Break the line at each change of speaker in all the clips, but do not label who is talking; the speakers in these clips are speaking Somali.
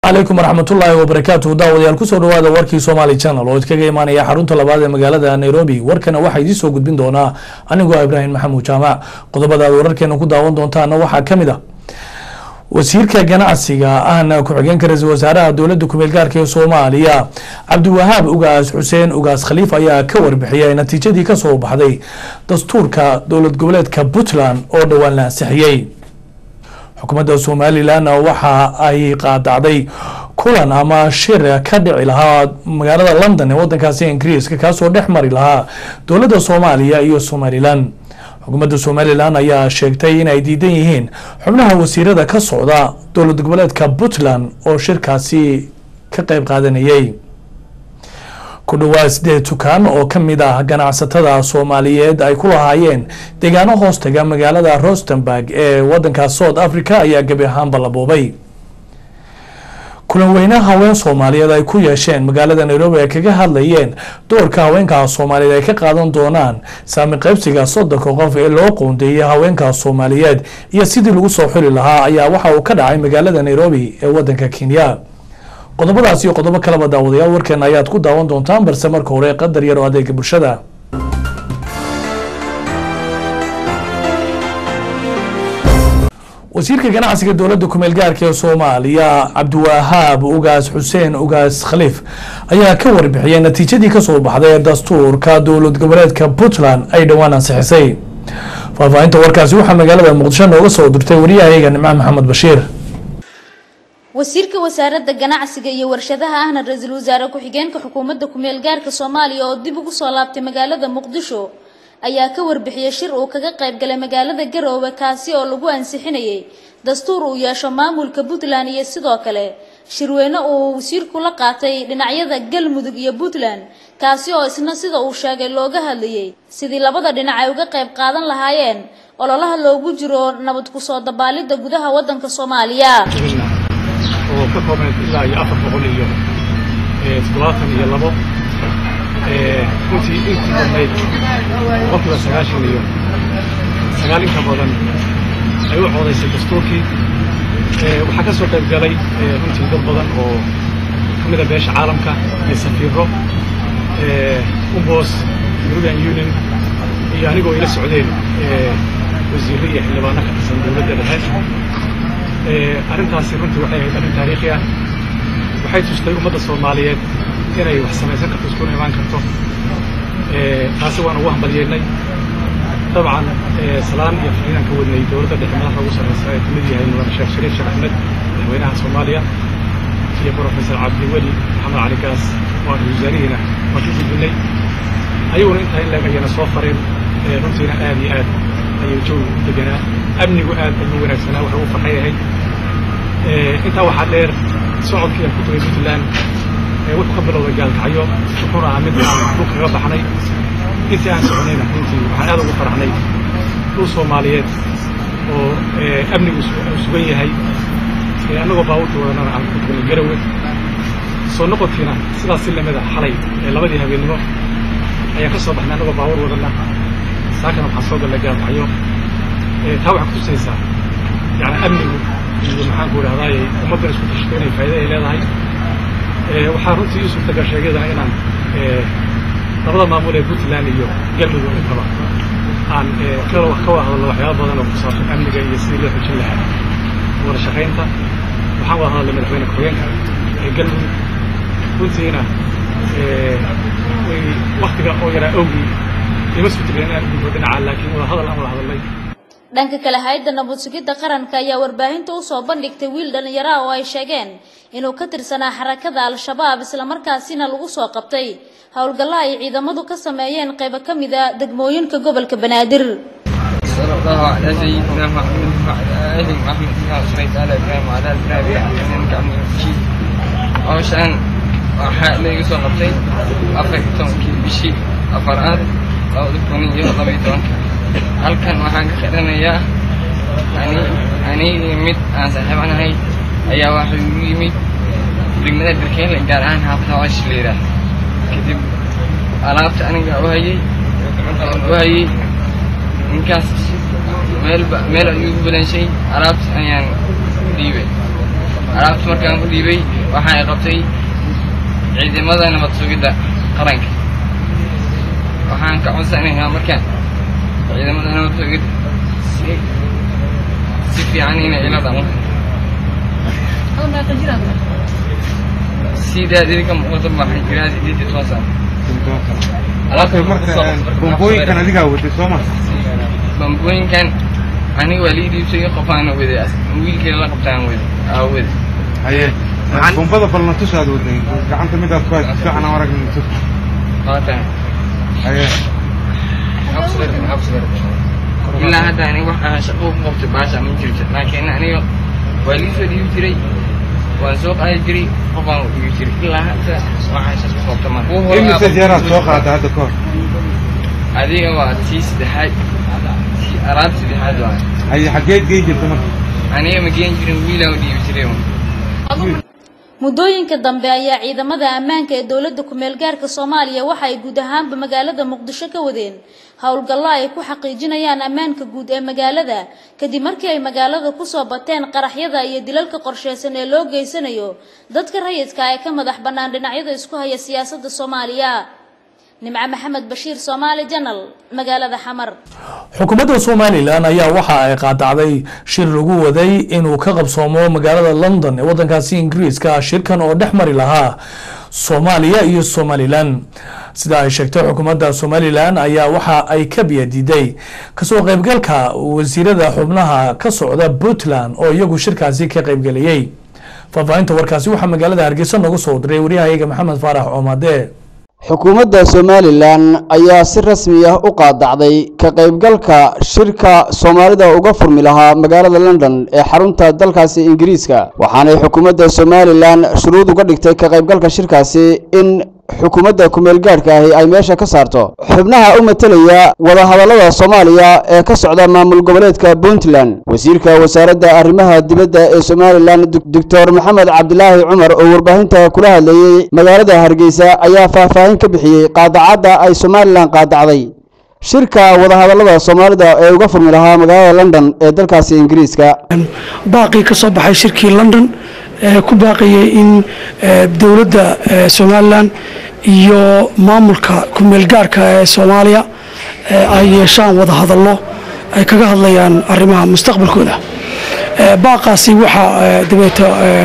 calaykum waraxmatullaahi wabarakaatuhu daawadayaal kusoo dhawaada warkii somaali channel oo idkaga imaanaya xarunta labaad ee magaalada nairobi warkana waxaa idiin soo gudbin doonaa anigoo ibraahim maxamuud jaamac qodobada aad wararkeena ku daawan doontaana waxaa ka mid ah wasiirka ganacsiga ahna ku-xigeenka ra-iisul wasaaraha dowladda kumeel gaarka ee soomaaliya cabdiwahaab ugaas xuseen ugaas khaliif ayaa ka warbixiyay natiijadii kasoo baxday dastuurka dowlad goboleedka puntland oo dhowaan la ansixiyey xukuumadda somalilan waxa ay qaadacday kulan ama shir ka dhici lahaa magaalada london ee wadankaasi ingiriiska kaasoo dhex mari lahaa dowladda soomaaliya iyo somalilan xukuumadda somalilan ayaa sheegtay in ay diidan yihiin xubnaha wasiirada ka socda dowlad goboleedka puntland oo shirkaasi ka qeyb qaadanayay ku dhawaad sideed tukaan oo ka mid ah ganacsatada soomaaliyeed ay ku lahaayeen deegaano hoostaga magaalada rostenburg ee wadanka south africa ayaa gebi ahaanba la boobay kulan weyne haween soomaaliyeed ay ku yeesheen magaalada nairobi ay kaga hadlayeen doorka haweenka soomaaliyeed ay ka qaadan doonaan saami qaybsiga soddonka qof ee loo qoondeeyay haweenka soomaaliyeed iyo sidii lagu soo xuli lahaa ayaa waxa uu ka dhacay magaalada nairobi ee wadanka kenya qodobadaas iyo qodobo kaleba daawadayaal warkeena ayaad ku daawan doontaan balse marka hore qadar yar oo adeega bulshada wasiirka ganacsiga dowladda kumeel gaarka ee soomaaliya cabdiwahaab ugaas xuseen ugaas khaliif ayaa ka warbixiyay natiijadii kasoo baxday ee dastuurka dowlad goboleedka puntland ay dhowaan ansixisay faahfaahinta warkaasi waxaa magaalada muqdisho nooga soo dirtay wariyahayaga nimco maxamed bashiir
wasiirka wasaaradda ganacsiga iyo warshadaha ahna ra-iisul wasaare ku-xigeenka xukuumadda kumeel gaarka soomaaliya oo dib ugu soo laabtay magaalada muqdisho ayaa ka warbixiyey shir uu kaga qayb galay magaalada garoowe kaasi oo lagu ansixinayay dastuur uu yeesho maamulka puntland iyo sidoo kale shirweyne uu wasiirku la qaatay dhinacyada galmudug iyo puntland kaasi oo isna sida uu sheegay looga hadlayay sidii labada dhinac ay uga qayb qaadan lahaayeen ololaha loogu jiro nabad kusoo dabaalidda gudaha waddanka soomaaliya
oo ka kooban ilaa iyo afar boqol iyo toddobaatan iyo labo runtii intii badnayd boqolkiiba sagaashan iyo sagaal inka badan ay u coodaysay dastuurkii waxaa ka soo qayb galay runtii dad badan oo ka mida beesha caalamka iyo safiiro umbos european union iyo anigoo ila socdeen wasiirro iyo xildhibaano ka tirsan dowladda dhexe arrintaasi runtii waxay ahayd arrin taariikhi ah waxay tustay ummadda soomaaliyeed inay wax samaysan karto iskuna imaan karto taasi waan ugu hambalyeynay dabcan salaan iyo fariinaan ka wadnay dowladda dhexe madaxda ugu sarreysa ee kamid yahay mudan sheekh shariif sheekh axmed madaxweynaha soomaaliya iyo professor cabdiweli maxamed cali gaas waan wasaarihiina waan ka gudbinay ayaguna intaa in leeg ayana soo fareen runtiina aad iyo aad ayuu jawi u deganaa amnigu aad ayuu wanaagsanaa waxa uu farxay ahayd intaa waxaa dheer socodkii aan ku tagay puntland wuxuu ka bilowday gaalkacyo wuxuuna ahaa mid aan dhul kaga baxnay intii aan soconayna runtii waxaan aad ugu faraxnay dhul soomaaliyeed oo amnigu sugan yahay annagoo baabuurkii wadanana aan ku tagnay garawe soo noqodkiina sidaas si lamid a xalay labadii habeennimo ayaan ka soo baxnay annagoo baabuur wadana saakana waxaan soo gallay gaalkacyo taa waxaa kutusaysaa yani amnigu iyo maxaan ku idhahdaay ummaddan isku tashto inay faa'iida ay leedahay waxaa runtii ii suurtagal sheegyadana inaan labada maamul ee puntland iyo galmudug intaba aan ka wada hadalno waxyaaba badan oo ku saabsan amniga iyo sidii loo xojin lahaa wada shaqaynta waxaan wada hadalnay madaxweyne ku-xigeenka ee galmudug runtiina waktiga oo yaraa awgii ima suurtagelin inaan gudbo dhinaca laakiin wada hadal aan wada hadalnay
dhanka kale hay-adda nabad sugidda qaranka ayaa warbaahinta usoo bandhigtay wiil dhallinyaro ah oo ay sheegeen inuu ka tirsanaa xarakada al-shabaab islamarkaasina lagu soo qabtay howlgallo ay ciidamadu ka sameeyeen qaybo ka mid a degmooyinka gobolka banaadir
صلى الله على سيدنا محمد وعلى آله محمد كما صليت على إبراهيم وعلى آل إبراهيم إنك حميد مجيد hawshaan waxaa layga soo qabtay afar iyo tobankii bishii afaraad labada kun iyo labaiyo tobanka halkan waxaan ka xidhanayaa ani anigii mid aan saaxiibanahay ayaa waxaa igu yimid degmada darkeele gaar ahaan xaafada wash la yidhaah kadib alaabta aniga u hayay u hayay ninkaas meelba meel ayuu igu balanshay alaabta ayaan dhiibay alaabta markaan ku dhiibay waxaa ay qabtay ciidamada nabad sugidda qaranka waxaan ka codsanayaa markaan ciidamada nabad sugidda si si fiican inay ila dhaqmo sidaad idinka muuqato waxaan jiraa sideed iyo toban sano
Marka marka bombooyinkan adigaa waday soo ma
bambooyinkan aniga waa lii dhiibsay qofaana waday wiilkeeda la qabtaan wada aa wada
haye
Maxaan-
bombada balna tusaad waday gacanta midaad ku haysa fiican aan aragnin tus
qaatan
haye
ilaa hadda aniga wax aan shaqo ku qabto baasha ma jirto laakiin aniga waa lii soo dhiibi jiray waan soo qaadi jiray qofaan u dhiibi jiray ilaa hadda waxaan shaqo ku qabto ma
imise jeeraad soo qaada hadda ka hor
adiga waa tii saddexaad tii alaab saddexaad waa
haye xaggeed geyn jirta marka
aniga ma geen jirin wiilaan u dhiibi jiray
muddooyinka dambe ayaa ciidamada ammaanka ee dowladda ku-meel gaarka soomaaliya waxa ay guud ahaanba magaalada muqdisho ka wadeen howlgallo ay ku xaqiijinayaan ammaanka guud ee magaalada kadib markii ay magaalada kusoo bateen qaraxyada iyo dilalka qorsheysan ee loo geysanayo dadka rayidka ee ka madax bannaan dhinacyada isku haya siyaasadda soomaaliya nimco maxamed bashiir soomaali janal magaalada xamar
xukuumadda somalilan ayaa waxa ay qaadacday shir lagu waday inuu ka qabsoomo magaalada london ee wadankaasi ingiriiska shirkan oo dhex mari lahaa soomaaliya iyo somalilan sida ay sheegtay xukuumadda somalilan ayaa waxa ay ka biyadiiday kasoo qaybgalka wasiirada xubnaha ka socda puntland oo iyagu shirkaasi ka qaybgelayay faahfaahinta warkaasi waxaa magaalada hargeysa noogu soo diray waryahayaga maxamed faarax coomade
xukuumadda somalilan ayaa si rasmi ah u qaadacday ka qaybgalka shirka soomaalida uga furmi lahaa magaalada london ee xarunta dalkaasi ingiriiska waxaanay xukuumadda somalilan shuruud uga dhigtay ka qaybgalka shirkaasi in xukuumadda kumeelgaadhka ahi ay meesha ka saarto xubnaha u matelaya wadahadallada soomaaliya ee ka socda maamul goboleedka puntland wasiirka wasaaradda arrimaha dibadda ee somalilan doctor maxamed cabdilaahi cumar oo warbaahinta kula hadlayey magaalada hargeysa ayaa faahfaahin ka bixiyey qaadacadda ay somalilan qaadacday shirka wadahadallada soomaalida ee uga furmi lahaa magaalada london ee dalkaasi ingiriiska
baaqii ka soo baxay shirkii london ee ku baaqayay in dowladda somalilan iyo maamulka ku-meelgaarhka ee soomaaliya ay yeeshaan wada hadallo ay kaga hadlayaan arrimaha mustaqbalkooda baaqaasi waxaa dabeeta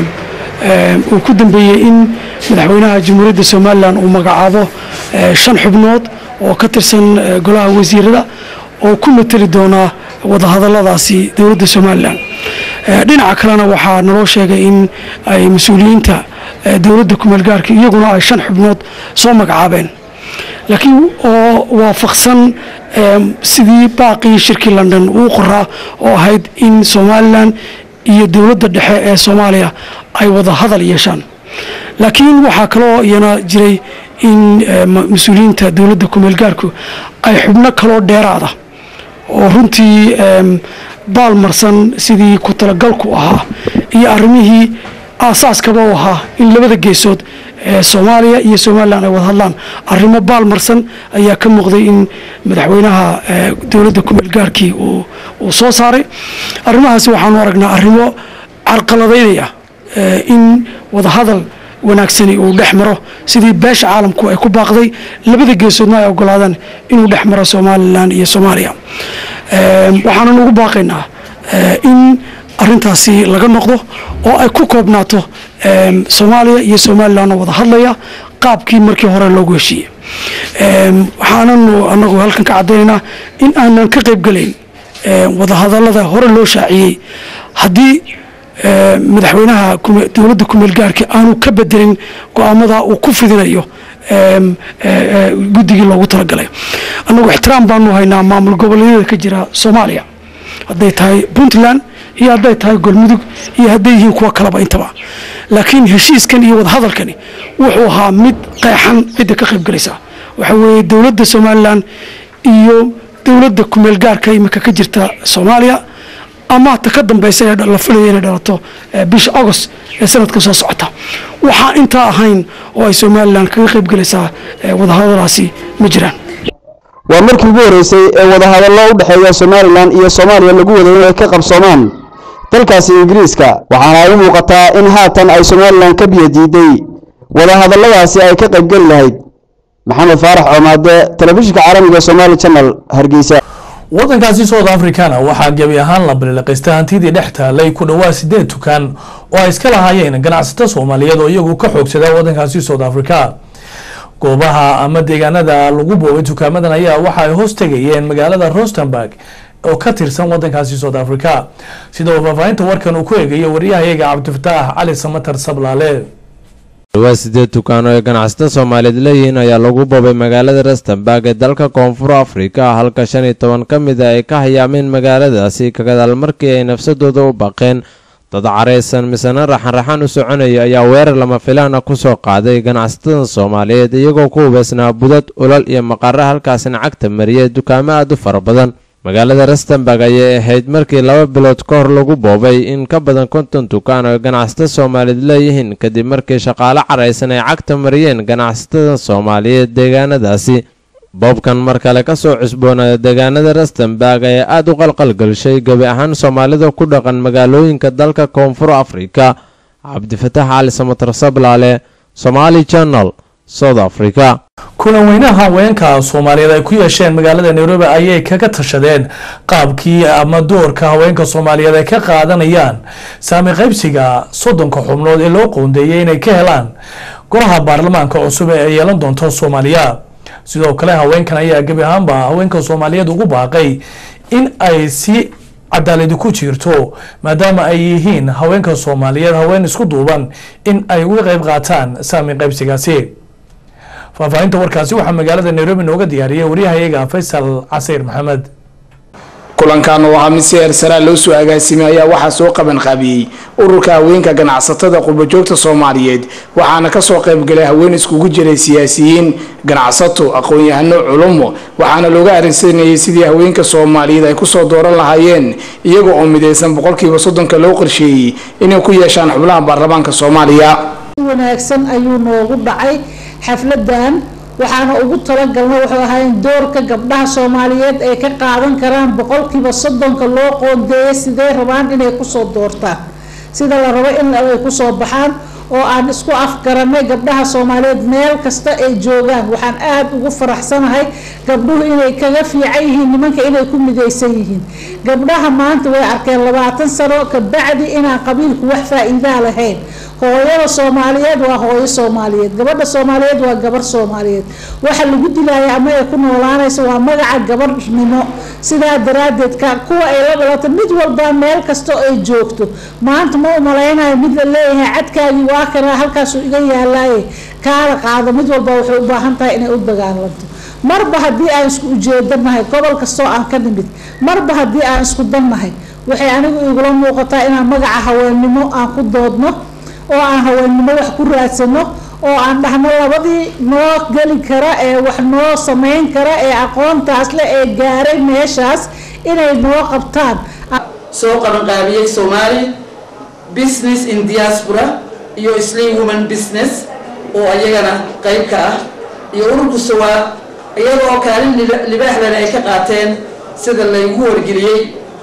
uu ku dambeeyey in madaxweynaha jamhuuriyadda somalilan uu magacaabo shan xubnood oo ka tirsan golaha wasiirada oo ku mateli doonaa wadahadalladaasi dowladda somalilan dhinaca kalena waxaa naloo sheegay in ay mas-uuliyiinta dowladda kumeelgaarka iyaguna ay shan xubnood soo magacaabeen laakiin oo waafaqsan sidii baaqii shirkii london uu qoraa oo ahayd in somalilan iyo dowladda dhexe ee soomaaliya ay wada hadal yeeshaan laakiin waxaa kaloo iyana jiray in mas-uuliyiinta dowladda kumeelgaarku ay xubno kaloo dheeraada oo runtii baalmarsan sidii ku talagalku ahaa iyo arrimihii aasaaskaba u ahaa in labada geesood ee soomaaliya iyo somalilan ay wada hadlaan arrimo baalmarsan ayaa ka muuqday in madaxweynaha dowladda kumeelgaarkii uu soo saaray arrimahaasi waxaanu aragnaa arrimo carqaladaynaya in wadahadal wanaagsani uu dhex maro sidii beesha caalamku ay ku baaqday labada geesoodna ay ogolaadaan inuu dhex maro somalilan iyo soomaaliya waxaanan ugu baaqaynaa in arintaasi laga noqdo oo ay ku koobnaato soomaaliya iyo somalilan oo wada hadlaya qaabkii markii hore loogu heshiiyey waxaananu anagu halkan ka cadaynaynaa in aanan ka qaybgelayn wadahadalada hore loo shaaciyey haddii madaxweynaha dowladda kumeelgaarka aanu ka bedelin go-aamada uu ku fidinayo guddigii loogu talagalay annagu ixtiraam baanu haynaa maamul goboleedyada ka jira soomaaliya hadday tahay puntland iyo hadday tahay galmudug iyo hadday yihiin kuwa kaleba intaba laakiin heshiiskan iyo wadahadalkani wuxuu ahaa mid qeexan cidda ka qaybgelaysa waxa weeye dowladda somalilan iyo dowladda kumeelgaarka imika ka jirta soomaaliya ama ta ka dambeysa ee la filaya inay dhalato bisha agost ee sanadka soo socota waxaa intaa ahayn oo ay somalilan kaga qaybgelaysaa wadahadalaasi ma jiraan
waa markii ugu horreysay ee wadahadallo u dhexeeya somalilan iyo soomaaliya lagu waday inay ka qabsoomaan dalkaasi ingiriiska waxaana ay u muuqataa in haatan ay somalilan ka biyo diiday wadahadalladaasi ay ka qaybgeli lahayd maxamed faarax coomaade telefishinka caalamiga somaali channel hargeysa
wadankaasi south africana waxaa gebi ahaan la biliqaystay hantidii dhex taalay ku dhowaa sideed tukaan oo ay iska lahaayeen ganacsato soomaaliyeed oo iyagu ka xoogsadaa wadankaasi south africa goobaha ama deegaanada lagu boobay dukaamadan ayaa waxa ay hoos tegayeen magaalada rostenburg oo ka tirsan wadankaasi south africa sida uu faahfaahinta warkan uu ku eegayo waryahayaga cabdifataax cali samatar sablaale
dhawaa sideed dukaan oo ay ganacsato soomaaliyeed leeyihiin ayaa lagu boobay magaalada rustenburg ee dalka koonfur afrika halka shan iyo toban ka mid a ay ka hayaameen magaaladaasi kagadaal markii ay nafsadooda u baqeen dad caraysan misena raxan-raxan u soconaya ayaa weerar lama filaana ku soo qaaday ganacsatada soomaaliyeed iyagoo ku hubeysnaa budad ulal iyo maqara halkaasina cagta mariyay dukaamo aad u fara badan magaalada rustenburg ayay ahayd markii laba bilood ka hor lagu boobay in ka badan konton dukaan oo ganacsato soomaaliyeed leeyihiin kadib markii shaqaale caraysan ay cagta mariyeen ganacsatada soomaaliyeed deegaanadaasi boobkan mar kale ka soo cusboonaaday deegaanada rustenburg ayaa aada u qalqalgelshay gebi ahaan soomaalida ku dhaqan magaalooyinka dalka koonfur afrika cabdifataax cali samatar sablaale somaali channel south africa
kulan weynaha haweenka soomaaliyeed ay ku yeesheen magaalada nairobi ayay kaga tashadeen qaabkii ama doorka haweenka soomaaliyeed ay ka qaadanayaan saami qaybsiga soddonka xubnood ee loo qoondeeyay inay ka helaan golaha baarlamaanka cusub ee ay yeelan doonto soomaaliya sidoo kale haweenkan ayaa gebi ahaanba haweenka soomaaliyeed ugu baaqay in ay si cadaaladi ku jirto maadaama ay yihiin haweenka soomaaliyeed haween isku duuban in ay uga qayb qaataan saami qaybsigaasi faahfaahinta warkaasi waxaa magaalada nairobi nooga diyaariyay waryahayaga faysal casiir maxamed
kulankan oo ahaa mid si eersaraa loo soo agaasimay ayaa waxaa soo qaban qaabiyey ururka haweenka ganacsatada qurbajoogta soomaaliyeed waxaana kasoo qaybgalay haween iskugu jiray siyaasiyiin ganacsato aqoon-yahano culumo waxaana looga arrinsanayay sidii haweenka soomaaliyeed ay kusoo dooran lahaayeen iyaga oo midaysan boqolkiiba soddonka loo qorsheeyey inay ku yeeshaan xubnaha baarlamaanka soomaaliya
wanaagsan ayuu noogu dhacay xafladan waxaana ugu talagalna wuxuu ahayn doorka gabdhaha soomaaliyeed ay ka qaadan karaan boqolkiiba soddonka loo qoondeeya sidee rabaan inay kusoo doortaan sida la rabo in ay kusoo baxaan oo aan isku afgaranay gabdhaha soomaaliyeed meel kasta ay joogaan waxaan aada ugu faraxsanahay gabdhuhu inay kaga fiican yihiin nimanka inay ku midaysan yihiin gabdhaha maanta way arkeen labaatan sano kabacdi inaan qabiilku wax faa-iidaa lahayn hooyada soomaaliyeed waa hooyo soomaaliyeed gabadha soomaaliyeed waa gabar soomaaliyeed waxa lagu dilaya ama ay ku noolaanayso waa magaca gabarhnimo sidaa daraadeed ka kuwa ay la dhalato mid walba meel kasta ay joogto maanta ma umalaynayo mid la leeyahay cadkaagii waa kana halkaasu iga yaalaaye kaala qaado mid walba waxay u baahan tahay inay u dagaalanto marba haddii aan isku ujeedanahay gobol kastoo aan ka nimid marba haddii aan isku dannahay waxay anigu igula muuqataa inaan magaca haweennimo aan ku doodno oo aan haweennimo wax ku raadsano oo aan dhahno labadii noo geli kara ee wax noo samayn kara ee aqoontaas le ee gaaray meeshaas inay noo qabtaan
soo qabanqaabiyey soomaali business in diaspora iyo slim woman business oo ayagana qayb ka ah iyo ururku sawaa iyada oo kaalin libaaxdana ay ka qaateen sida laygu wargeliyey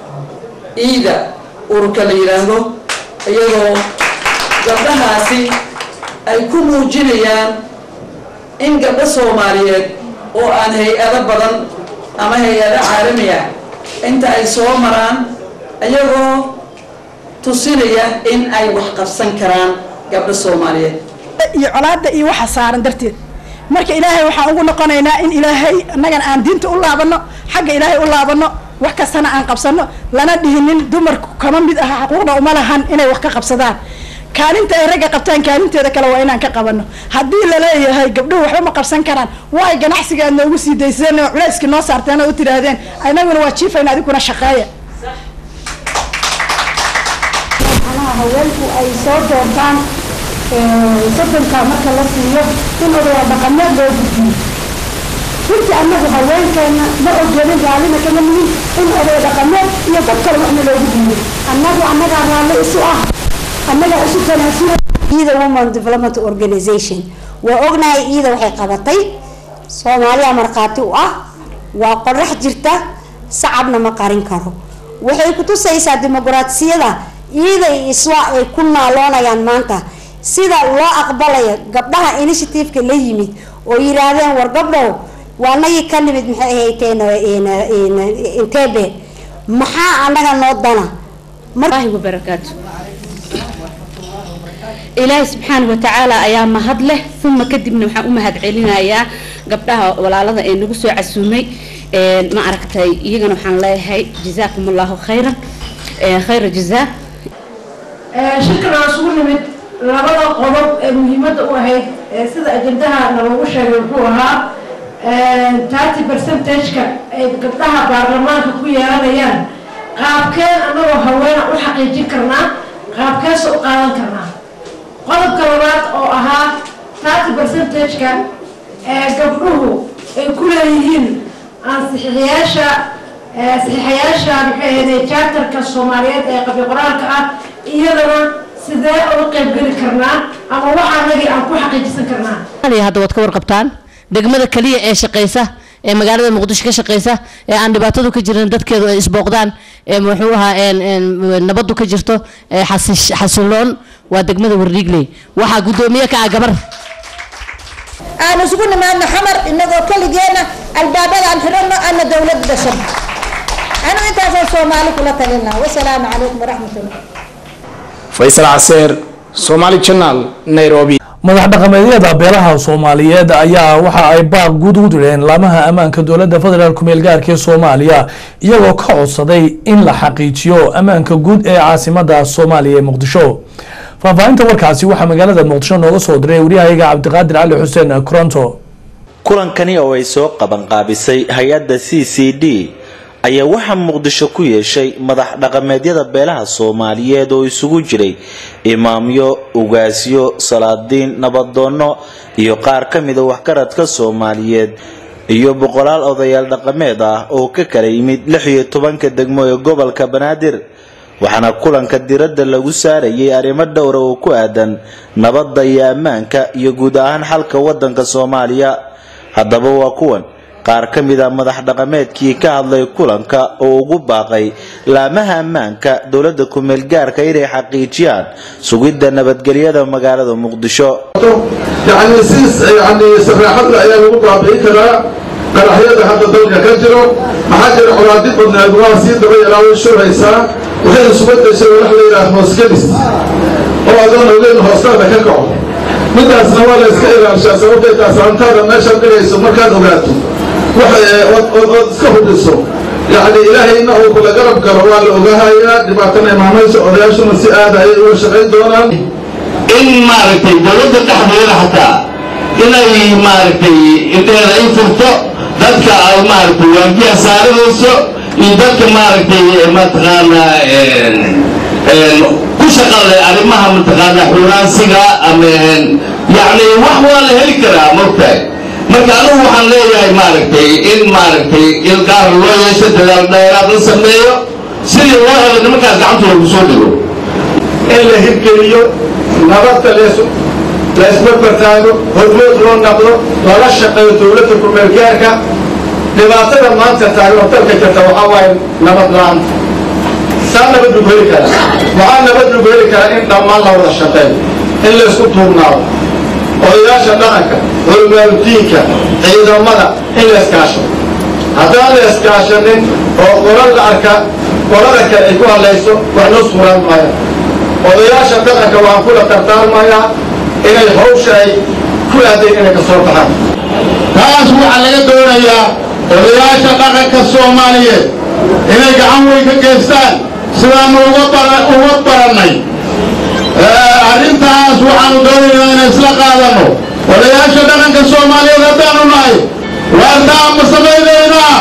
iida ururka la yidhaahdo iyadoo gabdhahaasi ay ku muujinayaan in gabdho soomaaliyeed oo aan hay-ado badan ama hay-ado caalami ah inta ay soo maraan iyagoo tusinaya in ay wax qabsan karaan gabdho soomaaliyeed
iyo colaada iyo waxa saaran darteed marka ilaahay waxaan ugu noqonaynaa in ilaahay annagana aan diinta u laabano xagga ilaahay u laabano wax kastana aan qabsano lana dhihinin dumarku kama mid aha xuquuqda uma lahan inay wax ka qabsadaan kaalinta ay ragga qabtaan kaalinteeda kale waa inaan ka qabano haddii laleeyahay gabdhuhu waxba ma qabsan karaan waay ganacsiga aad noogu sii dayseen oo culayskii noo saarteen oo u tidhaahdeen inaguna waa jiifayna adiguna shaqeeya
haweenku ay soo doortaan soddonka marka la siiyo in odayaa dhaqameed loo gudbiyo runtii annagu haweenkeena ma ogolin raallina kama nihin in oday dhaqameed iyo dad kale waxna loogu diiyo annagu annagaa raalli isu ah annagaa isu tanaasula
ida woman development organization waa ognahay iida waxay qabatay soomaaliya markhaati u ah waa qorax jirta sacabna ma qarin karo waxay kutusaysaa dimuqraasiyada iida iyo iswaa ay ku naaloonayaan maanta sida loo aqbalayo gabdhaha initiativeka la yimid oo yiraahdeen war gabdhow waa nagii ka nimid maxay ahayteen intebe maxaa anaga noo dana
الله وبركاته ilaahay subxaana watacaala ayaa mahad leh uma kadibna waxaan u mahad celinayaa gabdhaha walaalada ee nagu soo casuumay ma aragtay iyagana waxaan leeyahay jazaakum allahu khayran khayra jazaa
shirkan aan isugu nimid labada qodob ee muhiimadda u ahayd ee sida ajendaha nalagu sheegay wuxuu ahaa thirty percentage-ka ay gabdhaha baarlamaanka ku yeelanayaan qaabkeen anagoo haweena u xaqiijin karnaa qaabkeesa u qaadan karnaa qodobka labaad oo ahaa thirty percentage-ka ee gabdhuhu ay ku leeyihiin ansixiyaasha saxiixayaasha maxay ahayd charterka soomaaliyeed ee qabyo qoraalka ah iyadana sidee uga qaybgeli karnaa ama waxaa nagii aan ku xaqiijisan karnaa
hadda waad ka warqabtaan degmada kaliya ee shaqeysa ee magaalada muqdisho ka shaqeysa ee aan dhibaatadu ka jirin dadkeedu ay isbooqdaan ee muxuu ahaa nabadu ka jirto ee xasiloon waa degmada wardhiigley waxaa guddoomiye ka ah gabar
aan isugu nimaadno xamar inagoo keligeena albaabada aan xidhanno ana dowlad dashan anu intaasaan soomaali kula talina wasalaamu calaykum waraxmatullah
faysal caseer somaali channel nairobi
madax dhaqameedyada beelaha soomaaliyeed ayaa waxa ay baaq guud u direen laamaha ammaanka dowladda federaalk kumeel gaarka ee soomaaliya iyagoo ka codsaday in la xaqiijiyo ammaanka guud ee caasimada soomaaliya ee muqdisho faahfaahinta warkaasi waxaa magaalada muqdisho nooga soo diray waryahayaga cabdiqaadir cali xuseen koronto
kulankani oo ay soo qabanqaabisay hay-adda c c d ayaa waxaa muqdisho ku yeeshay madax dhaqameedyada beelaha soomaaliyeed oo isugu jiray imaamyo ugaasyo salaadiin nabadoonno iyo qaar ka mida waxgaradka soomaaliyeed iyo boqolaal odayaal dhaqameed ah oo ka kala yimid lix iyo tobanka degmo ee gobolka banaadir waxaana kulanka diradda lagu saarayay arrimo dhowra oo ku aadan nabadda iyo ammaanka iyo guud ahaan xalka wadanka soomaaliya haddaba waa kuwan qaar ka mid a madax dhaqameedkii ka hadlay kulanka oo ugu baaqay laamaha ammaanka dowladda kumeel gaarka inay xaqiijiyaan sugidda nabadgelyada magaalada muqdisho
يعني سيس يعني سراحة الأيام المقابل كذا قرحية هذا الدولة كجرو ما حاجة حرادي قلنا الواسي دبي راوي شو رئيسا وحين سبت شيء ولا حلا إلى هوسكليس هو أظن أولين هوسكلا كقعو من ده سنوات إسكاير عشان سووا كده سانتا ما شاف كده يسمى كان وقاته وح سكوا بسوا يعني إلهي إنه كل قرب كروال وجهايا دبعتنا ما ماشي أرياش مسيئة هاي وشغل دونا
in maaragtay dowladda dhexdeeda xataa inay maaragtay inteeda ay furto dadka ay maaragtay waajiha saaranayso iyo dadka maaragtay mataqaanaa ku shaqale arrimaha mataqaanaa xuraansiga ama yacni wax waa la heli karaa mogtahay marka anigu waxaan leeyahay maaragtay in maaragtay ilqaar loo yeesho dadaal dheeraad la sameeyo sidii loo helo nimankaas gacanta lagu soo dhigo
in la hirgeliyo nabadda leesu laysbarbartaago hormood loo naqdo lala shaqeeyo dowladda kumeelgaarka dhibaatada maanta taagan oo dalka jirta waxaa waaye nabad la-aanta saa nabad lagu heli karaa waxaa nabad lagu heli karaa in dhammaan la wada shaqeeyo in laysku tuurnaado odayaasha dhaqanka culmaaludiinka ciidamada in la iskaasho haddaan la iskaashanin oo qola la arka qolada kale ay ku hadlayso wax noo suuraan maayo odayaasha dhaqanka waxaan kula tartaarmayaa inay hawsha ay ku aadeen inay ka soo baxaan
taas waxaa laga doonayaa odayaasha dhaqanka soomaaliyeed inay gacan weyn ka geystaan sidaanu uga barannay arrintaas waxaanu doonaynaa inay isla qaadanno odayaasha dhaqanka soomaaliyeed haddaanu nahay waartaa ma samaynaynaa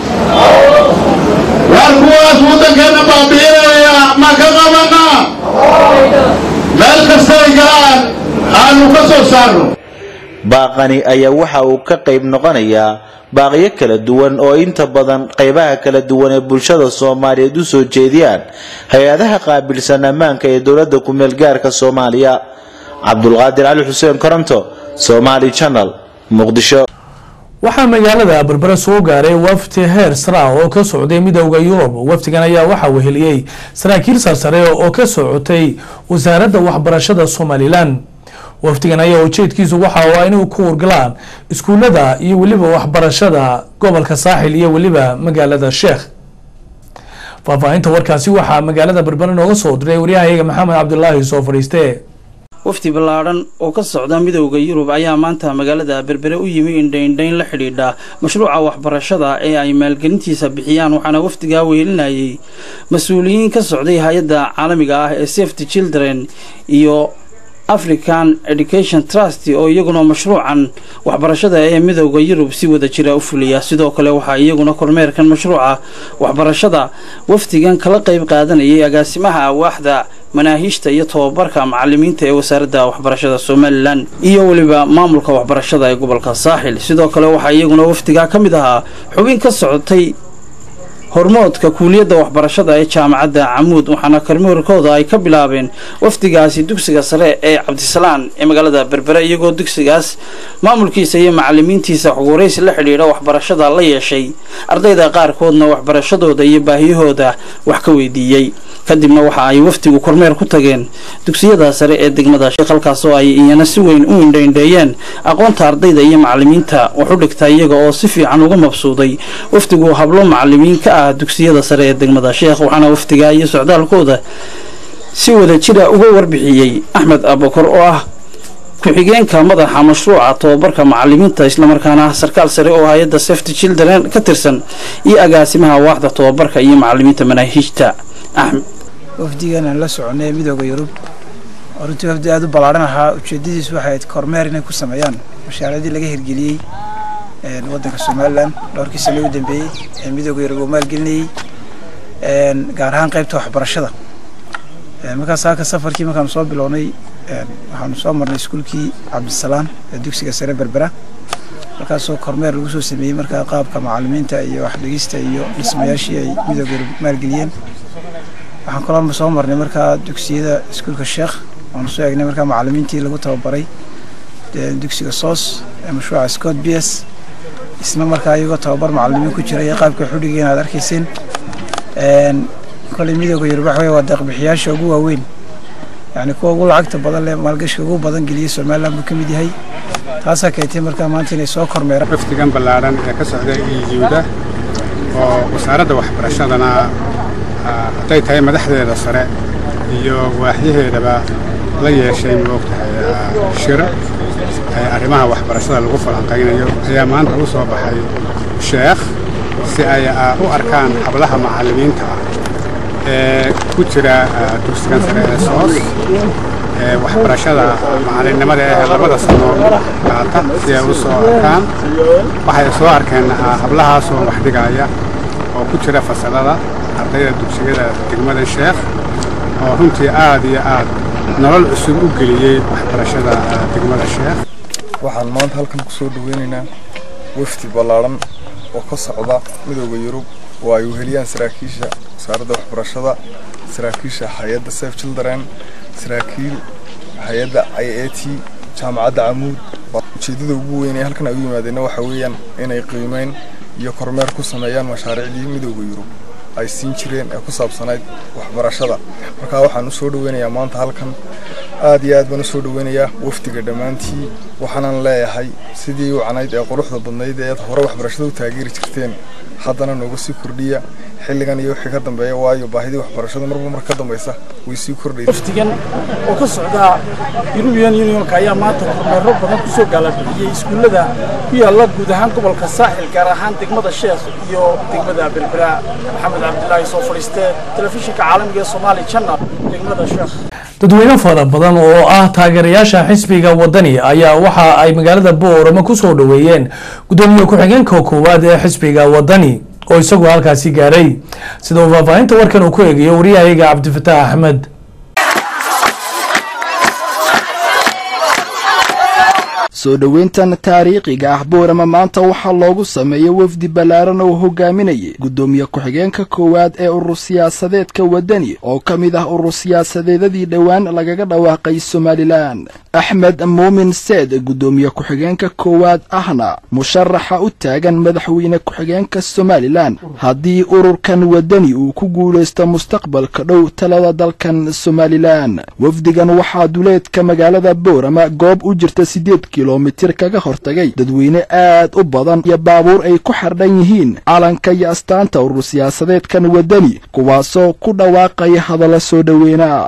waar kuwaas waddankeenna baabi'inaya ma ka qabanaa meel kastay galaan aanu ka soo saarno
baaqani ayaa waxa uu ka qayb noqonayaa baaqyo kala duwan oo inta badan qaybaha kala duwan ee bulshada soomaaliyeed u soo jeediyaan hay-adaha qaabilsan ammaanka ee dowladda kumeel gaarka soomaaliya cabdulqaadir cali xuseen koronto somaali channel muqdisho
waxaa magaalada berbere soo gaaray wafti heer sara oo ka socday midowda yurub wafdigan ayaa waxaa weheliyey saraakiil sarsare oo ka socotay wasaaradda waxbarashada somalilan wafdigan ayaa ujeedkiisu waxa uu ah inay ku wargalaan iskuulada iyo weliba waxbarashada gobolka saaxil iyo weliba magaalada sheekh faahfaahinta warkaasi waxaa magaalada berbere nooga soo diray waryahayaga maxamed cabdulaahi soo fadhiiste
wafdi ballaadhan oo ka socda midowda yurub ayaa maanta magaalada berbere u yimi indhaindhayn la xidhiidha mashruuca waxbarashada ee ay maalgelintiisa bixiyaan waxaana wafdigaa weelinayay mas-uuliyiin ka socday hay-adda caalamiga ah ee safety children iyo african education trust oo iyaguna mashruucan waxbarashada ee midowda yurub si wada jira u fuliya sidoo kale waxaa iyaguna kormeerkan mashruuca waxbarashada wafdigan kala qayb qaadanayay agaasimaha awaaxda manaahiijta iyo tobabarka macalimiinta ee wasaaradda waxbarashada somalilan iyo weliba maamulka waxbarashada ee gobolka saaxil sidoo kale waxaa iyaguna wafdigaa ka mid ahaa xubin ka socotay hormoodka kuuliyadda waxbarashada ee jaamacadda camuud waxaana kormeerkooda ay ka bilaabeen wafdigaasi dugsiga sare ee cabdisalaan ee magaalada berbere iyagoo dugsigaas maamulkiisa iyo macalimiintiisa xuguraysi la xidhiidha waxbarashada la yeeshay ardayda qaarkoodna waxbarashadooda iyo baahiyahooda wax ka weydiiyey kadibna waxa ay wafdigu kormeer ku tageen dugsiyada sare ee degmada sheekh halkaas oo ay iyana si weyn u indhaindheeyeen aqoonta ardayda iyo macalimiinta wax u dhigta iyaga oo si fiican uga mabsuuday wafdigu hablo macalimiin ka ah dugsiyada sare ee degmada sheekh waxaana wafdiga iyo socdaalkooda si wada jira uga warbixiyey axmed abakor oo ah ku-xigeenka madaxa mashruuca tobabarka macalimiinta islamarkaana sarkaal sare oo hay-adda safety children ka tirsan iyo agaasimaha waaxda tobabarka iyo macalimiinta manaahiijta axmed
wafdigan aan la soconay midooda yurub oo runtii wafdi aada u ballaadhan ahaa ujeedadiisu waxay ahayd kormeer inay ku sameeyaan mashaaradii laga hirgeliyey waddanka somalilan dhowrkii sano u dambeeyey ee midooda yurub uu maalgelinayey gaar ahaan qaybta waxbarashada markaas halka safarkii markaanu soo bilownay waxaanu soo marnay iskuulkii cabdisalaan ee dugsiga sare berbera markaasoo kormeer lagu soo sameeyey markaa qaabka macalimiinta iyo waxdhegista iyo dhismayaashii ay midooda yurub maalgeliyeen waxaan kaloo soo marnay markaa dugsiyada iskuulka sheekh waanu soo eegnay markaa macalimiintii lagu tababaray dugsiga soos ee mashruuca scott b s isna markaa iyagoo tababar macalimiin ku jira iyo qaabka xudhiga inaad arkayseen koley midooda yurub waxa wey waa deeqbixiyaasha ugu waaweyn yacni kuwa ugu lacagta badan leh maalgashiga ugu badan geliyey somaliland buu ka mid yahay taasaa keentay markaa maanta inay soo kormeeraan
wafdigan ballaadhan ee ka socda iyuuda oo wasaaradda waxbarashadana hadday tahay madaxdeeda sare iyo waaxyaheedaba la yeeshay moogtahay shiro arrimaha waxbarashada lagu falanqaynayo ayaa maanta u soo baxay sheekh si ay u arkaan hablaha macallimiinta ah ee ku jira dugsigan sare ee soos ee waxbarashada macallinnimada ee labada sano qaata si ay u soo arkaan waxay soo arkeen hablahaasoo wax dhigaya oo ku jira fasalada ardayda dugsiyada degmada sheekh oo runtii aad iyo aad nolol cusub u geliyey waxbarashada degmada sheekh
waxaan maanta halkan ku soo dhaweynaynaa wafdi ballaadhan oo ka socda midooda yurub oo ay weheliyaan saraakiisha wasaaradda waxbarashada saraakiisha hay-adda safe children saraakiil hay-adda i a t jaamacadda camuud ujeeddada ugu weyn ee halkan ay u yimaadeenna waxa weeyaan inay qiimeyn iyo kormeer ku sameeyaan mashaariicdii midooda yurub ay siin jireen ee ku saabsanayd waxbarashada markaa waxaan u soo dhaweynayaa maanta halkan aad iyo aad baan u soo dhaweynayaa wafdiga dhammaantii waxaanan leeyahay sidii wacnayd ee quruxda badnayd ee hore waxbarashada u taageeri jirteen haddana nooga sii kordhiya xilligan iyo wixii ka dambeeya waayo baahidii waxbarashada marba mar ka dambaysa way sii kordhaysa
wafdigan oo ka socda European Unionka ayaa maanta kormeero badan ku soo gaalabixiyay iskuullada ku yaalla guud ahaan gobolka saaxil gaar ahaan degmada sheekh iyo degmada berbera maxamed cabdilaahi soo fadhiistee telefishinka caalamiga ee soomaali channel degmada sheekh
dadweyne fara badan oo ah taageerayaasha xisbiga wadani ayaa waxa ay magaalada boorama ku soo dhoweeyeen gudoomiye ku-xigeenka koowaad ee xisbiga wadani oo isagu halkaasi gaaray sida uu faahfaahinta warkan uu ku eegayo waryahayaga cabdifataax axmed
soo dhoweyntan taariikhiga ah boorama maanta waxaa loogu sameeyey wafdi ballaaran oo hogaaminayay guddoomiye ku-xigeenka koowaad ee urur siyaasadeedka waddani oo ka mid ah urur siyaasadeedadii dhowaan lagaga dhawaaqay somalilan axmed muumin seed guddoomiye ku-xigeenka koowaad ahna musharaxa u taagan madaxweyne ku-xigeenka somalilan haddii ururkan waddani uu ku guulaysto mustaqbalka dhow talada dalkan somalilan wafdigan waxaa duleedka magaalada boorama goob u jirta siddeed kilomitir kaga hortagay dadweyne aad u badan iyo baabuur ay ku xardhan yihiin calanka iyo astaanta urur siyaasadeedkan waddani kuwaasoo ku dhawaaqaya hadalla soo dhoweyna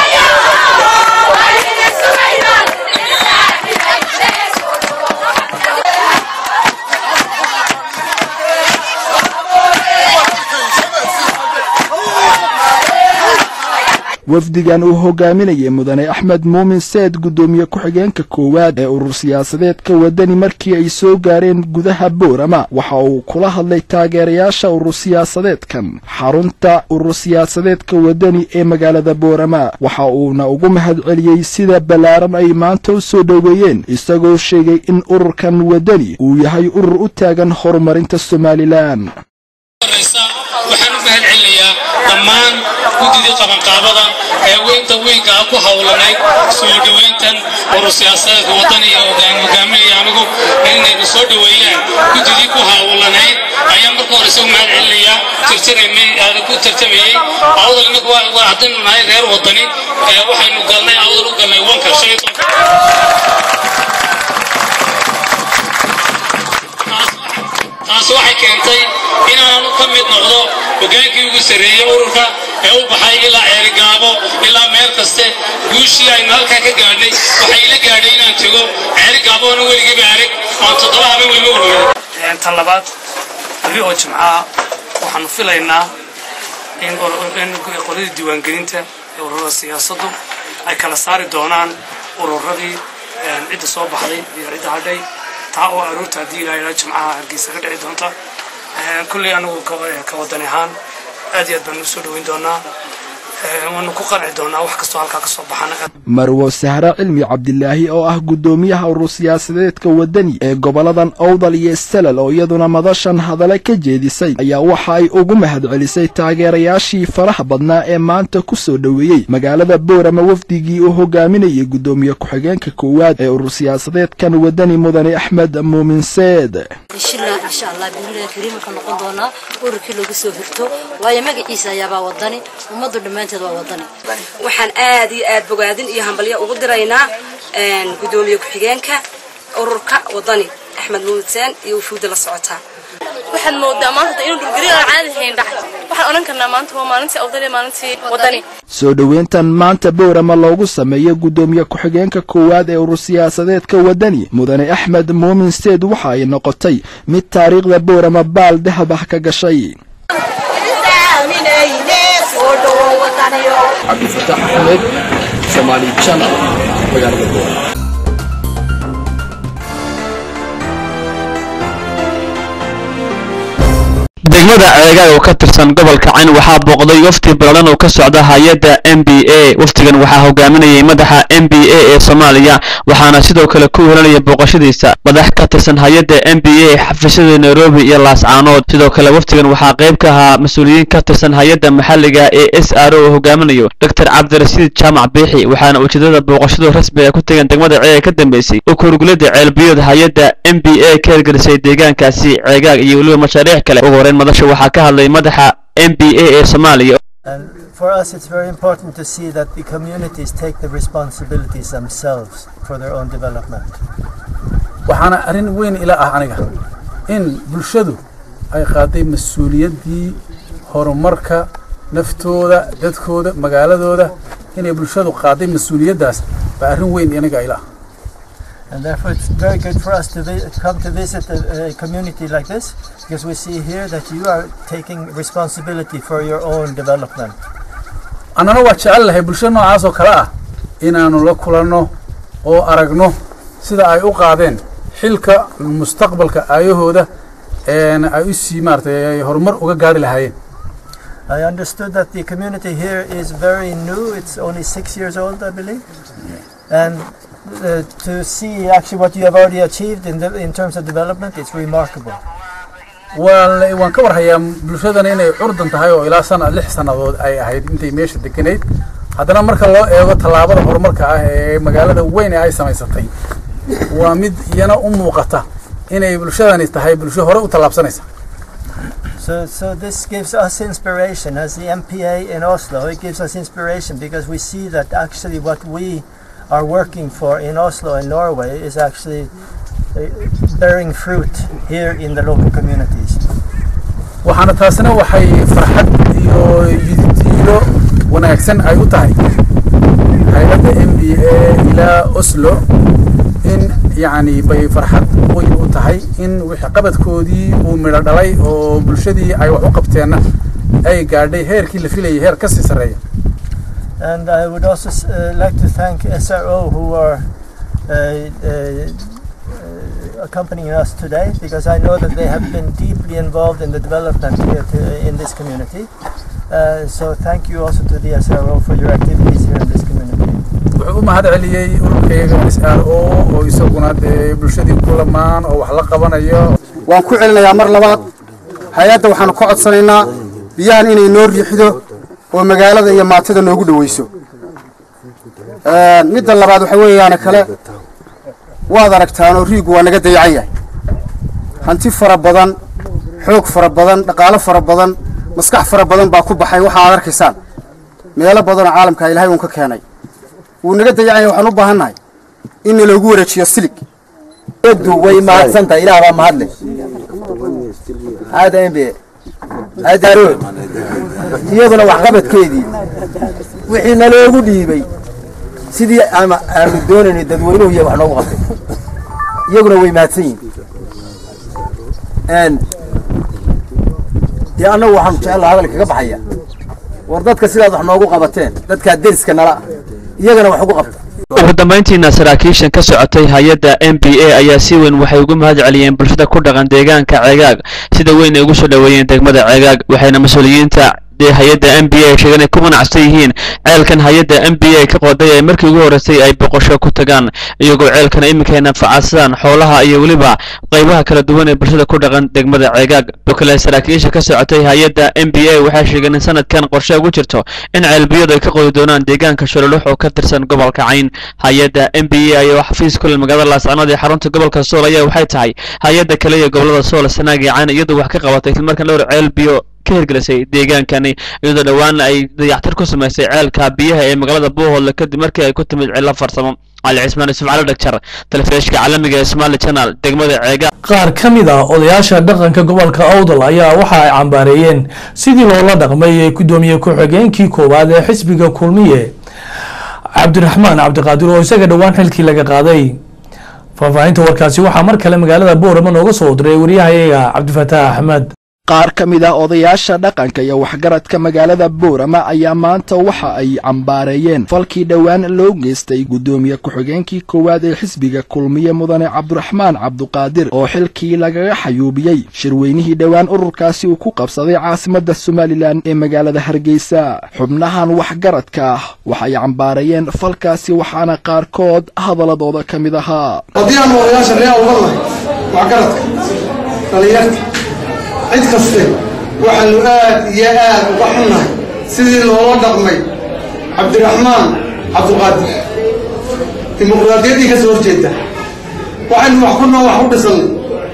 wafdigan uu hogaaminayay mudane axmed muumin seed guddoomiye ku-xigeenka koowaad ee urur siyaasadeedka waddani markii ay soo gaareen gudaha boorama waxa uu kula hadlay taageerayaasha urur siyaasadeedkan xarunta urur siyaasadeedka waddani ee magaalada boorama waxa uuna ugu mahadceliyey sida ballaaran ay maanta u soo dhoweeyeen isagoo sheegay in ururkan waddani uu yahay urur u taagan horumarinta somalilan
waxaan u mahad celinayaa dhammaan guddidii qabanqaabada ee weynta weynka ah ku howlanayd soo dhoweyntan urur siyaasadeedka waddan iyo hogaaminaya anigu inayna soo dhoweeyaan guddidii ku howlanayd ayaan marka hore isagu mahad celinayaa tirtiramay ku tartamayey awdal inagu waa haddaynu nahay reer waddani waxaynu galnay awdal u galnay wanka shan iyo taasi waxay keentay inaanu ka mid noqdo hogaankii ugu sarreeyey ururka ee u baxay ilaa ceerigaabo ilaa meel kaste guushii aynu halkaa ka gaadhnay waxay ila gaadhay inaan tego ceerigaabona weligiiba arag oon toddoba haben weyma ururey
tan labaad beri oo jimcaha waxaanu filaynaa in qoladii diiwaangelinta ee ururada siyaasaddu ay kala saari doonaan ururadii cidda soo baxday iyo cidda hadhay taa oo aroorta haddii ilaa ilaa jimcaha hargeysa ka dhici doonta kulley anigu ka wadan ahaan aad iyo aad baan u soo dhoweyn doonaa waanu ku qanci doonaa wax kastoo halkaa ka soo baxana
marwo sahre cilmi cabdilaahi oo ah guddoomiyaha urur siyaasadeedka waddani ee goboladan owdal iyo salal oo iyaduna madashan hadale ka jeedisay ayaa waxa ay ugu mahadcelisay taageerayaashii faraha badnaa ee maanta ku soo dhoweeyey magaalada boorama wafdigii uu hogaaminayay guddoomiye ku-xigeenka koowaad ee urur siyaasadeedkan waddani mudane axmed muumin seed
inshallah insha allah billahi kariim ka noqon doona ururkii lagu soo hirto waayo magaciisa ayaabaa wadani ummadu dhammaanteed waa wadani
waxaan aad iyo aad bogaadin iyo hambalyo ugu diraynaa gudoomiye ku-xigeenka ururka wadani axmed muudseen iyo wufuudda la socotaa
waxaad moodaa maanta inuu dhulgari aan caadi hayn dhacay waxaan odhan karnaa maanta waa maalintii awdal maalintii wadani
soo dhoweyntan maanta boorama loogu sameeyey guddoomiye ku-xigeenka koowaad ee urur siyaasadeedka waddani mudane axmed muumin seed waxa ay noqotay mid taariikhda boorama baal dahab ah ka gashay
cabdifataax axmed somaali channel magaalada boorama
degmada ceegaag oo ka tirsan gobolka cayn waxaa booqday wafdi balalan oo ka socda hay-adda m b a wafdigan waxaa hogaaminayay madaxa m b a ee soomaaliya waxaana sidoo kale ku helanaya booqashadiisa madax ka tirsan hay-adda m b a xafiisyada nairobi iyo laascaanood sidoo kale wafdigan waxaa qayb ka ahaa mas-uuliyiin ka tirsan hay-adda maxalliga ee s r o oo hogaaminayo doctor cabdirasiid jaamac biixi waxaana ujeedada booqashadu rasmi ay ku tageen degmada ceega ka dambeysay u kurgulada ceelbiyood hay-adda m b a ka hirgelisay deegaankaasi ceegaag iyo weliba mashaariic kale ugu horeyn madasha waxaa ka hadlay madaxa m b a ee soomaaliya
And for us, it's very important to see that the communities take the responsibilities themselves for their own development.
waxaana arrin weyn ila ah aniga in bulshadu ay qaaday mas-uuliyaddii horumarka naftooda dadkooda magaaladooda inay bulshadu qaaday mas-uuliyaddaas baa arrin weyn aniga ila ah
And therefore, it's very good for us to vi- come to visit a, a community like this because we see here that you are taking responsibility for your own development.
annana waa jecel lahay bulsho noocaas oo kale ah inaannu la kulanno oo aragno sida ay u qaadeen xilka mustaqbalka aayahooda een ay u sii maaragtay ay horumar uga gaari lahaayeen
I understood that the community here is very new. It's only six years old, I believe. And uh, to see actually what you have already achieved in, the, in terms of development, it's remarkable.
waan waan ka warhayaa bulshadan inay curdan tahay oo ilaa sana lix sannadood ay ahayd intay meesha deganeyd haddana marka loo eego tallaabada horumarka ah ee magaalada weyn ee ay samaysatay waa mid iyana u muuqata inay bulshadani tahay bulsho hore u tallaabsanaysa
So, so this gives us inspiration as the MPA in Oslo. It gives us inspiration because we see that actually what we are working for in Oslo and Norway is actually uh, bearing fruit here in the local communities.
waxaana taasina waxay farxad iyo yididiilo wanaagsan ay u tahay hay-adda m b a ilaa oslo in yacni bay farxad weyn u tahay in wixii qabadkoodii uu midho dhalay oo bulshadii ay wax u qabteenna ay gaadhay heerkii la filayay heer ka sii sarreeya
And I would also uh, like to thank SRO who are uh, uh, uh, accompanying us today because I know that they have been deeply involved in the development here to, in this community. Uh, so thank you also to the SRO for your activities here in this community.
wuxuu u mahad celiyey ururkayga s r o oo isaguna dee bulshadii ku lamaan oo wax la qabanayo
waan ku celinayaa mar labaad hay-adda waxaanu ka codsanaynaa biyahan inay noo riixdo oo magaalada iyo maatada noogu dhaweyso midda labaad waxa weeyaane kale waad aragtaan oo riigu waa naga dayacan yahay hanti fara badan xoog fara badan dhaqaalo fara badan maskax fara badan baa ku baxay waxa aad arkaysaan meelo badanoo caalamka ilaahay uun ka keenay wuu naga dayacan yahay waxaan u baahannahay in naloogu wareejiyo silig
du way mahadsantahay ilaah baa mahadle aada embe adaro iyaduna waxqabadkeedii wixii naloogu dhiibay sidii ama aanu doonaynay dadweynuhu iyo wax noogu qabtay iyaguna way mahadsan yihiin dee annagu waxaanu jecel hadal kaga baxaya war dadka sidaad wax noogu qabateen dadkaa deriska nala iyagana wax ugu qabta
ugu dambayntiina saraakiishan ka socotay hay-adda m b a ayaa si weyn waxay ugu mahad celiyeen bulshada ku dhaqan deegaanka ceegaag sida weyn ay ugu soo dhoweeyeen degmada ceegaag waxayna mas-uuliyiinta hay-adda m b a sheegeen ay ku qanacsan yihiin ceelkan hay-adda m b a ka qoday ee markii ugu horreysay ay boqosho ku tagaan iyagoo ceelkan iminka ay nafacadsadaan xoolaha iyo weliba qaybaha kala duwan ee bulshada ku dhaqan degmada ceegaag oo kale saraakiisha ka socotay hay-adda m b a waxay sheegeen in sanadkan qorshe ugu jirto in ceelbiyadu ay ka qodi doonaan deegaanka shololux oo ka tirsan gobolka cayn hay-adda m b a ayaa xafiis kule magaalada laascanood ee xarunta gobolka sool ayaa waxay tahay hay-adda kale ee gobolada sool sanaag iyo cayn iyadoo wax ka qabatay islamarkaan dhowr ceel biyo ka hirgelisay deegaankani iyadoo dhowaan ay dayactir ku samaysay ceelka biyaha ee magaalada buuhoodle kadib markii ay ku timid cillo farsamo cali cismaan yusuf cali dhagjar telefishka caalamiga ee somali channel degmada ceega
qaar ka mid ah odayaasha dhaqanka gobolka awdal ayaa waxa ay cambaareeyeen sidii loola dhaqmay ee gudoomiye ku-xigeenkii koowaad ee xisbiga kulmiye cabdiraxmaan cabdiqaadir oo isaga dhowaan xilkii laga qaaday faahfaahinta warkaasi waxaa mar kale magaalada boorama nooga soo diray waryahayaga cabdifataax axmed
qaar ka mid ah odayaasha dhaqanka iyo waxgaradka magaalada boorama ayaa maanta waxa ay cambaareeyeen falkii dhowaan loo geystay guddoomiye ku-xigeenkii koowaad ee xisbiga kulmiye mudane cabdiraxmaan cabduqaadir oo xilkii lagaga xayuubiyey shirweynihii dhowaan ururkaasi uu ku qabsaday caasimadda somalilan ee magaalada hargeysa xubnahan waxgaradka ah waxay cambaareeyeen falkaasi waxaana qaarkood hadaladooda ka mid ahaa
haddii aanu odayaasha ree awdalnahay waxgaradka dhallinyarta cid kaste waxaanu aad iyo aad uga xunnahay sidii loola dhaqmay cabdiraxmaan cabduqaadir dimuqraadiyaddii ka soo horjeeda waxaynu wax ku noo wax u dhisannay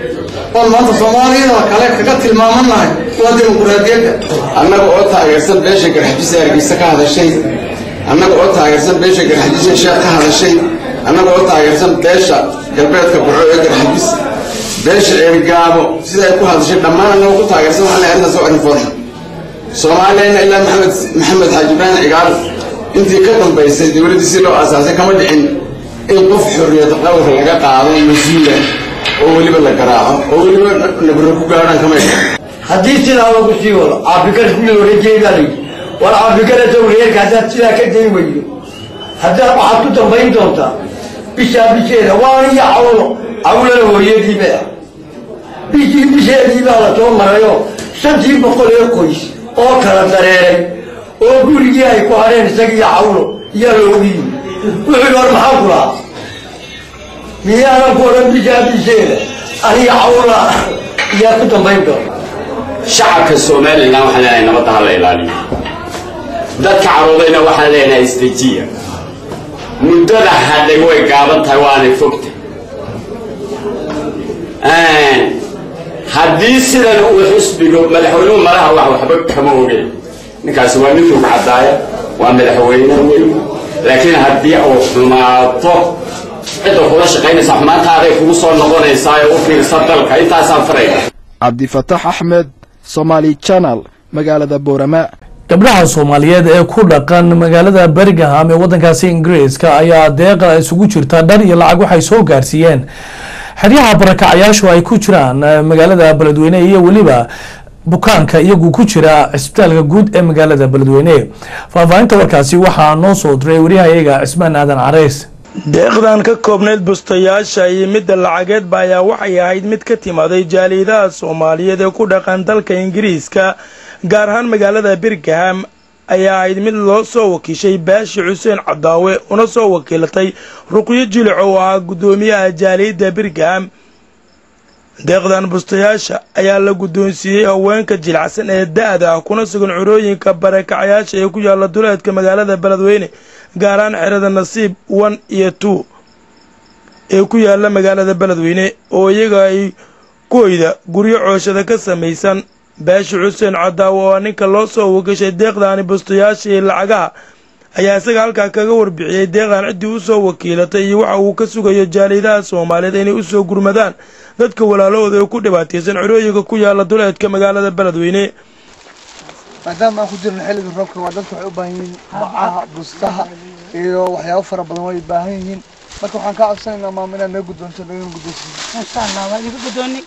oon maanta soomaaliyada kale kaga tilmaamannahay waa dimuqraadiyadda
annaga oo taageersan beesha garxajisa hargeysa ka hadashay annaga oo taageersan beesha garxajisa sheekh ka hadashay annaga oo taageersan beesha galbeedka burco ee garxajis beesha ceerigaabo sida ay ku hadashay dhammaan annaga ku taageersan waxaan leeyahay arrintaas waa arrin foorxun soomaaliyana ilaa maxamed maxamed xaaji ibraahim cigaal intii ka dambaysay dowladdii si loo aasaasay kama dhicin in qof xorriyad qowlka laga qaado mas-uula oo weliba la garaaco oo weliba nabro ku gaadhaan kama dhicin
haddii sidaa lagu sii wado caafikada ku loola jeedaa layidhi war caafikada sawreerka haddaad sidaa ka dayn weydo haddaad waxaad ku dambayn doontaa bishaa bisheeda waan iyo cawlo cawlana hooyadiiba ah bishii bisheedii baa la soo marayo shantii boqol ee qoys oo kala dareeray oo gurigii ay ku hadheen isagiiyo cawlo iyaa loogu yimi wuxuu war maxaa ku lahaa miyaanan ku odhan bishaa bisheeda aniga cawla yaa ku dambayn doona
shacabka somalilan waxaan leenahay nabadda ha la ilaaliyo dadka caruudayna waxaan leenahay isdejiya muddada hadhay way gaaban tahay waanay fogtay haddii sidan uu xusbigo madaxweynuhu malaha wax waxba kama ogeen ninkaasi waa nin lug caddaaya waa madaxweyne weyn laakiin haddii uu xumaato cidda kula shaqaynaysa xumaantaaday kugu soo noqonaysaa ee u fiirsa dalka intaasaan farayna
cabdifatax axmed somaali channel magaalada boorama
gabdhaha soomaaliyeed ee ku dhaqan magaalada bergaham ee wadankaasi ingiriiska ayaa deeqa isugu jirta dhar iyo lacag waxay soo gaarsiiyeen xeryaha barakacayaashu ay ku jiraan magaalada beledweyne iyo weliba bukaanka iyagu ku jira cisbitaalka guud ee magaalada beledweyne faahfaahinta warkaasi waxaa noo soo diray waryahayaga cismaan aadan careys
deeqdan ka koobnayd bustayaasha iyo midda lacageedba ayaa waxay ahayd mid ka timaaday jaaliidaha soomaaliyeed ee ku dhaqan dalka ingiriiska gaar ahaan magaalada birgaham ayaa ahayd mid loo soo wakiishay baashi xuseen cadaawe una soo wakiilatay ruqyo jilic oo ahaa guddoomiyaha jaaliyadda birgaham deeqdan bustayaasha ayaa la guddoonsiiyey haweenka jilacsan ee da-da ah kuna sugan curooyinka barakacayaasha ee ku yaalla duleedka magaalada beledweyne gaaraan xerada nasiib one iyo two ee ku yaalla magaalada beledweyne oo iyaga ay kuhoyda guryo cooshada ka samaysan baashi xuseen cadaawo oo ninka loo soo wakiishay deeqdaani bustayaasha iyo lacagaha ayaa isaga halkaa kaga warbixiyey deeqdan ciddii u soo wakiilatay iyo waxa uu ka sugayo jaaliidaha soomaaliyeed inay u soo gurmadaan dadka walaalahooda ee ku dhibaataysan curooyinka ku yaalla duleedka magaalada beledweyne
maadaama aan ku jirno xilliga roobka waa dadka waxay u baahan yihiin bacaha bustaha iyo waxyaabo fara badan way baahan yihiin marka waxaan kaa codsanaynaa maama inaad naga guddoonto nagana guddoonsiin
insha allah waa idiga guddoonni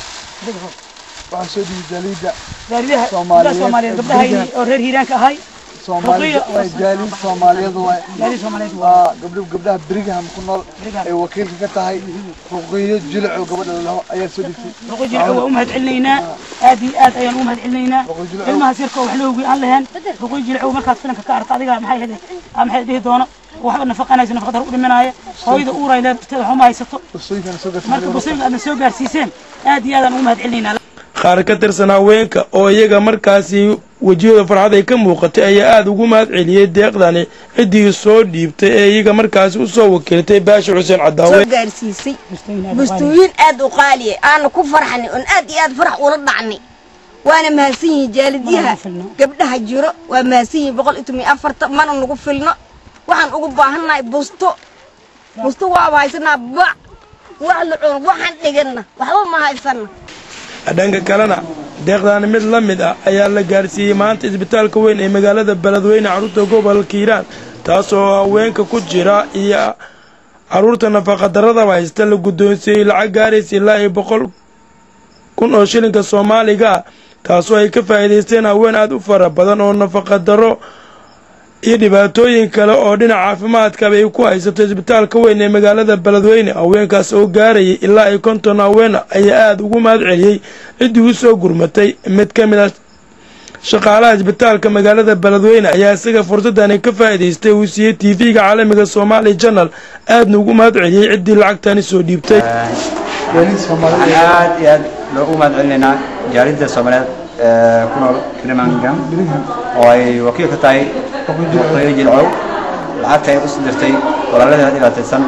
waxaan soo dhiibay jaaliidda
jaalidaha gabdhaha soomaaliyeed gabdhaha oo reer hiiraanka ahay
Soomaali way jaaliid Soomaaliyeed way
Jaaliid Soomaaliyeed
waa gabdho gabdhaha Brigham ku nool ay wakiilka ka tahay ruqiyo jilco gabadha laho ayaa soo dhigtay
ruqiyo jilco waa u mahad celinaynaa aad iyo aad ayaan u mahad celinaynaa ilmahaas yarka wax loogi aan lahayn ruqiyo jilco markaad filanka ka aragto adiga maxay hede maxay dhihi doono waxba nafaqanayso nafaqadar u dhimanaya hooyada uuray leebteeda waxuma haysato marka busooyinka aadna soo gaarsiiseen aad iyo aad aan ugu mahad celinaynaa
qaar ka tirsan haweenka oo iyaga markaasi wejiyada farxad ay ka muuqatay ayaa aada ugu mahad celiyey deeqdani ciddii soo dhiibtay ee iyaga markaasi u soo wakiiltay baashi xuseen cadaawe
soo gaarsiisay bustooyin aad u qaaliya aana ku farxnay oon aad iyo aad farax ula dhacnay waana mahadsan yihiin jaalidyaha gabdhaha jiro waa mahadsan yihiin boqol iyo toban iyo afarta mana nagu filno waxaan ugu baahannahay busto busto waaba haysanaa bac wax la cuno waxaan dhiganna waxba ma haysanna
dhanka kalena deeqdaani mid la mid ah ayaa la gaarsiiyey maanta isbitaalka weyn ee magaalada beledweyne carruurta gobolka hiiraan taasoo haweenka ku jira iyo carruurta nafaqadaradaba haysta la guddoonsiiyey lacag gaaraysa ilaa iyo boqol kun oo shilinka soomaaliga ah taasoo ay ka faa'iidaysteen haween aada u fara badan oo nafaqadaro iyo dhibaatooyin kale oo dhinaca caafimaadkaba ay ku haysato isbitaalka weyn ee magaalada beledweyne haweenkaas oo gaarayay ilaa ay konton haweena ayaa aada ugu mahad celiyey ciddii u soo gurmatay mid ka mid a shaqaalaha isbitaalka magaalada beledweyne ayaa isaga fursadani ka faa'iidaystay uu siiyey t v-ga caalamiga soomaali janal aadna ugu mahad celiyey ciddii lacagtani soo dhiibtay
waxaan aad iyo aad loogu mahad celinaynaa jaalidda soomaaliyeed ee ku nool birmingham oo ay wakiil ka tahay qoyo jilcow lacagta ay u dirtay walaaladeeda dhibaataysan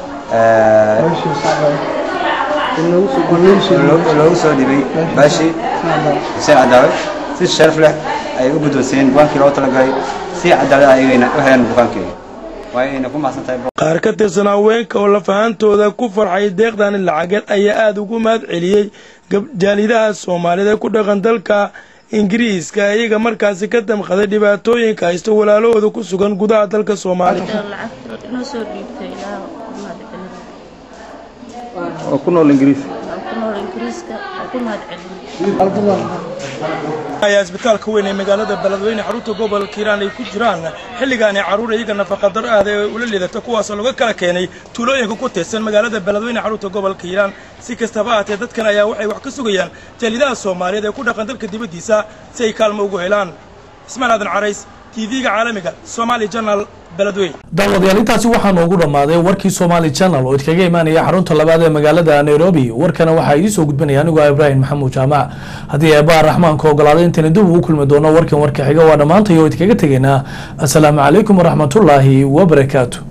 loogu soo dhibay baashi xuseen cadaawe si sharaf leh ay u guddoonsiiyeen bukaankii loogu talagalay si cadaalad ayagayna u heleen bukaankeeda waa inayna ku mahadsan tahay
qaar ka tirsan haweenka oo lafahantooda ku farxay deeqdani lacageed ayaa aada ugu mahad celiyey jaalidaha soomaaliyeed ee ku dhaqan dalka ingiriiska iyaga markaasi ka damqaday dhibaatooyinka haysta walaalahooda ku sugan gudaha dalka soomaaliya
oo ku nool ingiriis
ayaa isbitaalka weyn ee magaalada beledweyne xarunta gobolka hiiraan ay ku jiraan xilligaani carruur iyaga nafaqadar aada ee ula liidata kuwaasoo laga kala keenay tuulooyinka ku tirsan magaalada beledweyne xarunta gobolka hiiraan si kastaba ahaatee dadkan ayaa waxay wax ka sugayaan jaalidaha soomaaliyeed ee ku dhaqan dalka dibaddiisa si ay kaalmo ugu helaan ismaan aadan carays tv-ga caalamiga somali channel beledweyn
daawadayaal intaasi waxaa noogu dhammaaday warkii somaali channel oo idkaga imaanaya xarunta labaad ee magaalada nairobi warkana waxaa idiin soo gudbinaya anigoo ah ibraahim maxamuud jaamac haddii eebaa raxmaanka ogolaaday intayna dib ugu kulmi doono warkan warka xiga waa dhammaantay oo idkaga tegaynaa asalaamu calaykum waraxmatullaahi wabarakaatu